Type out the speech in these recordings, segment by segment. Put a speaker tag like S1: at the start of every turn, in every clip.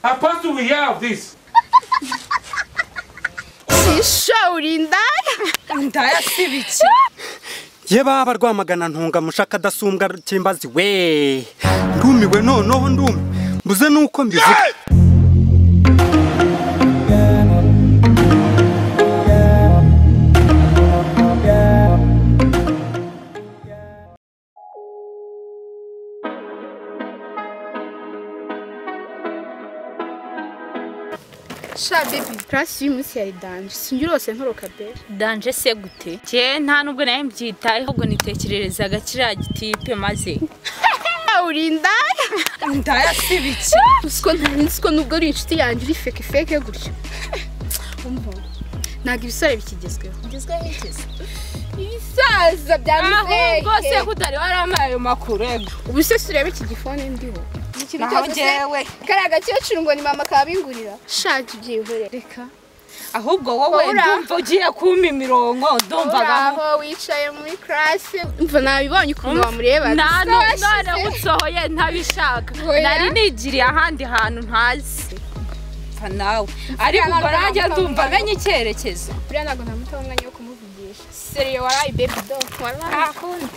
S1: Apostle will hear of this.
S2: sishawurindaya ndayasiba iki
S3: ye baba rwamagana ntunga mushaka adasumbwa cyimbazi we ndumiwe noneho ndumi mbuze nuko mbivuga
S2: sha bebi karasi y'umunsi yari danje sinjye urose ntoroka be
S4: danje se gute jye nta nubwo nawe mbyitayeho ahubwo nitekererezaga kiriya gitipe maze
S2: urindaya ndayasiba iki usiko ntari nzi ko nubwo ari inshuti yanjye uri feke feke gutyo Umva, ntabwo ibisore bikigezweho
S4: ngizweho igeze
S2: ibisaza bya
S4: ahubwo se kutari waramaye ayo makuru ego
S2: ubu se si urebe iki gifone ndiho ikintu
S4: naho njyewe
S2: kariya agakecuru ngo ni mama kabingurira shaka ibyihore reka
S4: ahubwo wowe
S2: Ahora.
S4: ndumva ugiye kumpa imirongo ndumvaga
S2: aho wicaye muri karasi mva nabibonye ukuntu wamureba
S4: nta
S2: Gusa
S4: nubwo
S2: washyize-
S4: narawusohoye ntabishaka
S2: Oya.
S4: nari nigiriye ahandi hantu ntazi Pfa nawe ariko ubwo nanjye ndumva menye icyerekezo
S2: buriya ntabwo namutaho umwanya wo kumuvugisha seriye warayi bebi do warayi
S4: Ntakundi.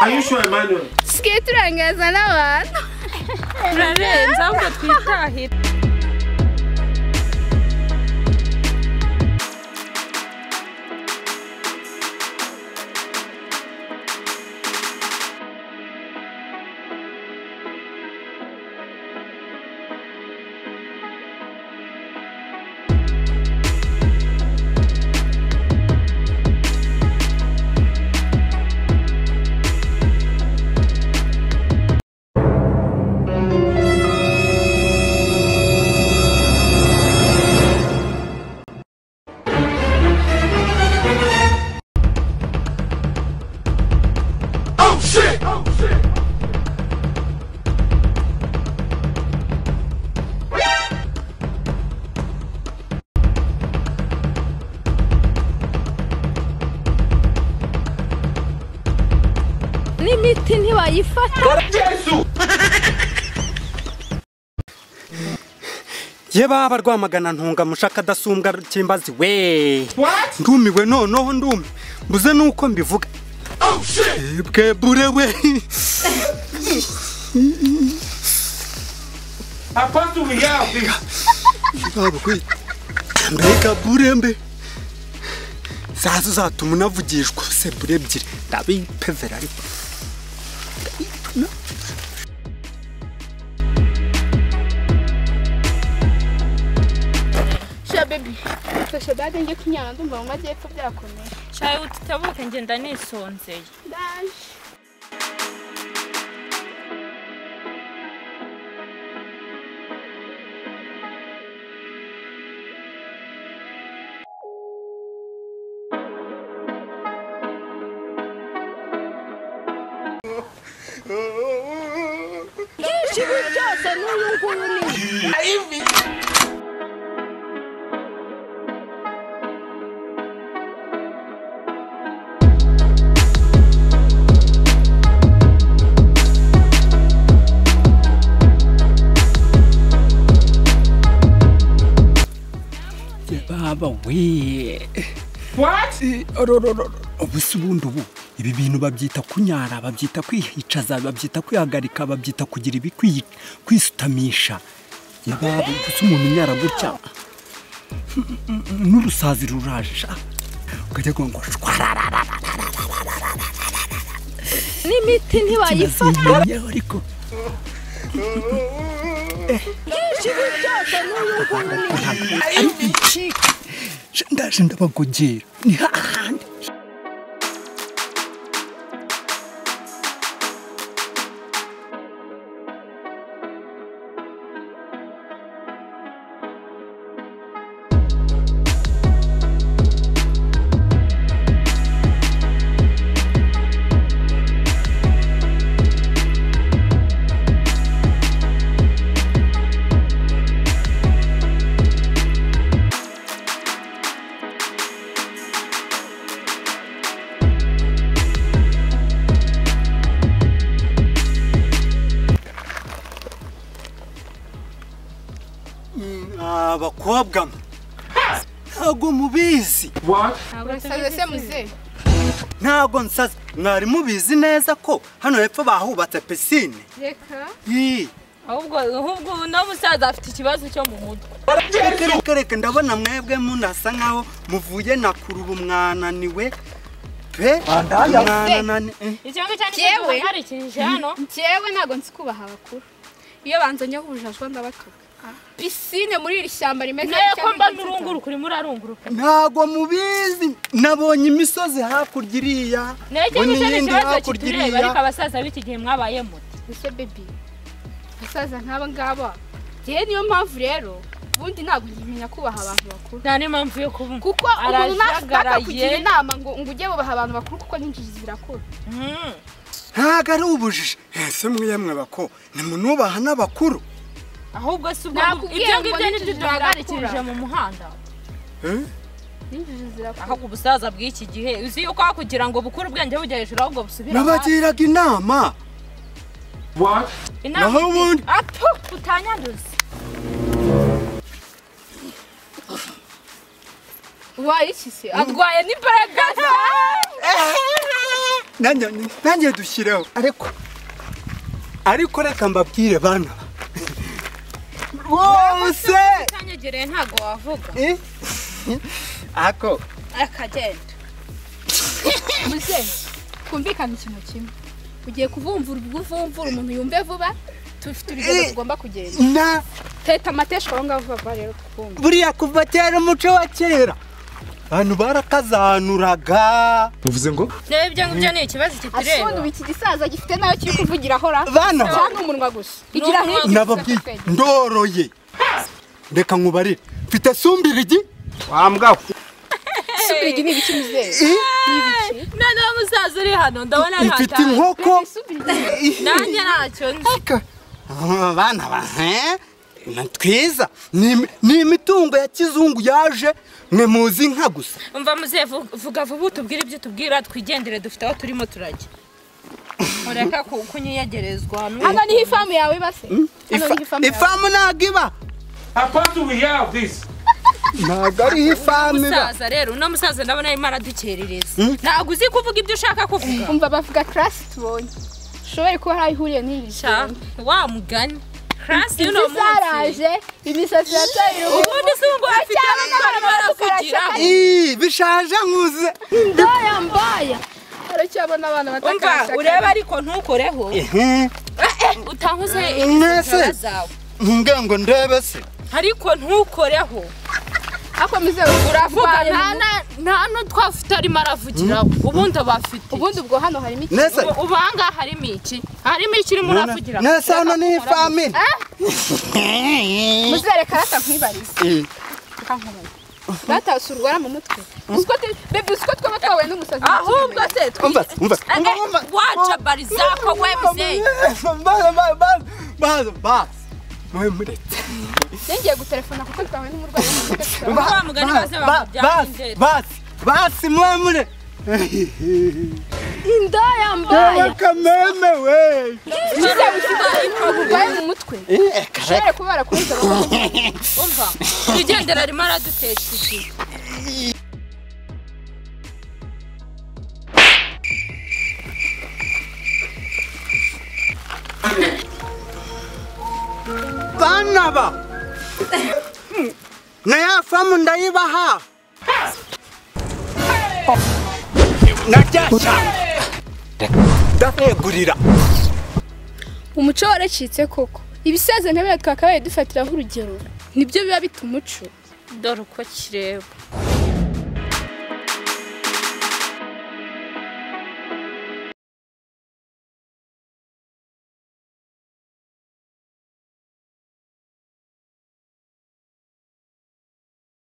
S1: Are you sure, Emmanuel?
S2: tusigaye turangaza n'abantu
S4: turarenze ahubwo twitahire
S1: Oh shit! Oh shit!
S4: n'imiti ntibayifata
S1: Yesu!
S3: ye baba rwamagana ntunga mushaka adasumbwa cyimbazi we
S1: What?
S3: ndumiwe noneho ndumi mbuze nuko mbivuga
S1: Oh shit!
S3: bwe bure we
S1: Apostle will hear of this.
S3: baba kwe mbega bure mbe zazo zatuma unavugishwa se bure ebyiri ndabipevera ariko
S2: sha bebi fasha bage njye kunyara ndumva mu majyepfo byakomeye
S4: cyawe utitabuke ngenda nisonzeye
S2: ndaje
S5: ye baba we
S1: What?
S5: ubu si ubundi ubu ibi bintu babyita kunyara babyita kwihicaza babyita kwihagarika babyita kugira ibikwiye kwisutamisha ye baba gusa umuntu unyara gutya n'urusazi ruraje sha ukajya ngo shwarara
S4: n'imiti ntiwayifata
S5: bayifatanyeho ariko ari bicika ndaje ndabagogera ni hahandi
S3: abakobwa mwe ntago mubizi
S1: What?
S2: Urasaze se muzehe
S3: ntago nsaza mwari mubizi neza ko hano hepfo bahubatse pisine
S4: reka
S3: ii
S4: ahubwo ahubwo uno musaza afite ikibazo cyo mu mutwe
S3: reka reka reka ndabona mwebwe munasa nkaho muvuye na kurubu mwananiwe pe mwananani eh.
S4: icyo ngicyo ni
S2: Yewe.
S4: cyo duhagarikirije hano
S2: njyewe ntabwo nzi kubaha abakuru iyo banzanyeho ubujajwa ndabatuka pisine muri iri shyamba rimeze
S4: nayo ko
S2: gutya
S4: mba
S2: nk'igitutu.
S4: n'urunguruka urimo urarunguruka
S3: ntago mubizi nabonye imisozi hakurya iriya
S4: nayo icyo
S3: mbona
S4: ngicyo ni
S3: iyindi
S4: ikibazo
S3: hakurya
S4: kitureba
S3: iriya
S4: ariko abasaza b'iki gihe mwabaye muti
S2: ese bebi abasaza nk'aba ngaba njyewe niyo mpamvu rero ubundi ntabwo nkimenya kubaha abantu bakuru
S4: nta n'impamvu yo kubumva
S2: kuko umuntu ntashaka
S4: Arajagaraye.
S2: kugira inama ngo ngo ujye bubaha abantu bakuru kuko n'injiji zirakura
S4: Mhm.
S3: ntago ari ubujiji ese mwiyemwe bako nimunubaha n'abakuru
S4: ahubwo si ubwo
S2: Nakubwiye
S4: ibyo
S2: ngo
S4: ngibyo ni byo
S2: n'injiji
S4: duhagarikirije
S2: zirakura.
S4: mu muhanda
S3: Eh?
S2: n'injiji zirakura
S4: ahubwo ubusaza bw'iki gihe uzi yuko kugira ngo bukure ubwenge bujya hejuru ahubwo busubire hasi.
S3: nabagiraga inama
S1: What?
S4: inama
S3: Naho
S4: uzi-
S3: ubundi-
S4: Apu, utanyanduza
S2: waye iki se
S4: arwaye n'imbaraga
S3: nanjye nanjye dushyireho ariko ariko reka mbabwire bana bose
S4: utanyegereye ntabwo wavuga
S3: Eh? ako
S4: akagenda
S2: muzehe twumvikane ikintu kimwe ugiye kuvumvura ubwo uvumvura umuntu yumve vuba tufite urugendo tugomba kugenda
S3: na
S2: teta amateshwa aho ngaho vuba vuba rero twumve
S3: buriya kuva kera umuco wa kera abantu barakazanuraga
S1: Uvuze ngo?
S4: reba ibyo ngibyo ni ikibazo
S2: asundi
S4: kitureba
S2: ubu iki gisaza gifite nayo kiri kuvugira ahora
S3: Bana ba-
S2: cyangwa umunwa gusa igira
S4: N'umunwa
S2: hirya
S3: nababwiye ndoroye reka nkubarire mfite sumbirigi wa mbwa we.
S2: subirigi ni ibiki muzehe
S3: Eh?
S4: noneho musaza uri hano ndabona
S3: ifite
S4: ntataye.
S3: inkoko
S4: nanjye ntacyo nzi
S3: Aka- Ah, bana ba eh? ni twiza Ni im- ni imitungo ya kizungu yaje mwe muzi inka gusa
S4: umva muzehe vu- vuga vuba utubwire ibyo tubwira twigendere dufite aho turimo turajya mureka ku- kunyiyegerezwa
S2: hano niho ifamu yawe iba se hano niho
S3: Ifa-
S2: ifamu yawe
S3: ifamu ntabwo iba
S1: How far do we have this?
S3: ntabwo ariho ifamu iba
S4: musaza rero uno musaza ndabona arimo aradukerereza ntabwo uzi kuvuga ibyo ushaka kuvuga
S2: umva bavuga karasi tubonye ushobore kuba hari aho ihuriye n'iyi
S4: Sha, wa mugani karasi y'uno
S2: inzu
S4: munsi
S2: zaraje imisatsi yataye uruhu
S4: ubundi si ngo afite
S2: Cyane
S4: abana baravugira
S3: Ii, bishaje nkuze
S2: ndaya mbaya aracyabona abana
S4: umva
S2: batakarashaka
S4: urebe ariko ntukoreho
S3: Ehe,
S4: utankoze
S3: Mwese.
S4: inzara zawe
S3: ngira ngo ndebe se
S4: ariko ntukoreho
S2: akomeze
S4: uravuga
S2: urarwaye
S4: nta na- nta no twafite arimo aravugiraho ubundi abafite
S2: ubundi ubwo hano harimo iki
S3: nese
S4: ubu ubu aha ngaha harimo iki harimo iki urimo uravugira
S3: nese hano ni ifamu iri.
S2: muzere karata nkwibarize
S3: Eh,
S2: reka nkubaze data si urwara mu mutwe uziko te bebe uziko twaba twahuye n'umusazi
S4: ahubwo se
S3: umva umva umva, umva.
S4: wacabariza ko we muzeyi
S3: Baza, baza, baza, baza, baza. Mwe mureke.
S2: ngiye gutelefona kuko twahuye n'umurwayi wo mu mutwe turabaho.
S4: Ba mugani bose bamujyana
S3: basi
S4: indera.
S3: basi basi mwemure
S2: indaya mbaya
S3: kameme we
S2: muze gushyize uburwayi mu mutwe ushobore kuba barakubuza bakakubwira.
S4: umva twigendera arimo aradutesha igihe
S3: bana ba na ya famu ndayibaha najyashya ndabegurira
S2: umuco waracitse koko ibisaza ntabwo twakabaye dufatiraho urugero nibyo biba bita umuco
S4: dore uko kireba